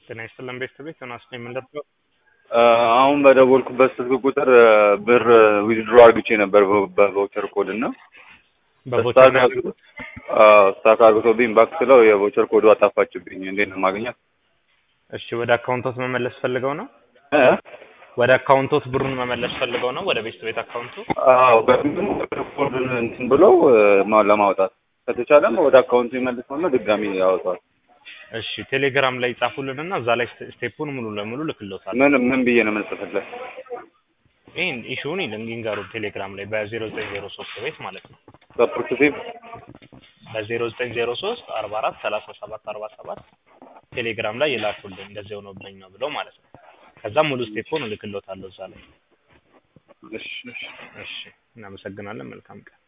ጤና ይስጥልን ቤተሰቤት ዮናስ ነው የምንደርሰው። አሁን በደወልኩበት ስልክ ቁጥር ብር ዊዝድሮ አርግቼ ነበር በቮቸር ኮድ እና በቮቸር ነው ያደረጉት? ስታክ አርግቶብኝ ባክ ስለው የቮቸር ኮዱ አጣፋችብኝ። እንዴት ነው ማግኘት? እሺ ወደ አካውንቶት መመለስ ፈልገው ነው? እ? ወደ አካውንቶት ብሩን መመለስ ፈልገው ነው? ወደ ቤት ቤት አካውንቱ? አዎ በምንም ኮዱን እንትን ብሎ ማ- ለማውጣት ከተቻለም ወደ አካውንቱ ይመልሰውና ድጋሚ ያወጣል። እሺ ቴሌግራም ላይ ጻፉልንና እዛ ላይ ስቴ- ስቴፑን ሙሉ ለሙሉ ልክልዎታል። ምን ምን ብዬ ነው የምንጽፍለት? ይህን ኢሹውን ይንገሩ ቴሌግራም ላይ በዜሮ ዘጠኝ ዜሮ ሶስት ቤት ማለት ነው ሰፖርቲቭ በዜሮ ዘጠኝ ዜሮ ሶስት አርባ አራት ሰላሳ ሰባት አርባ ሰባት ቴሌግራም ላይ ይላኩልኝ እንደዚህ ሆኖብኝ ነው ብለው ማለት ነው። ከዛ ሙሉ ስቴፑን እልክልዎታለሁ እዛ ላይ። እሺ እሺ እሺ እናመሰግናለን። መልካም ቀን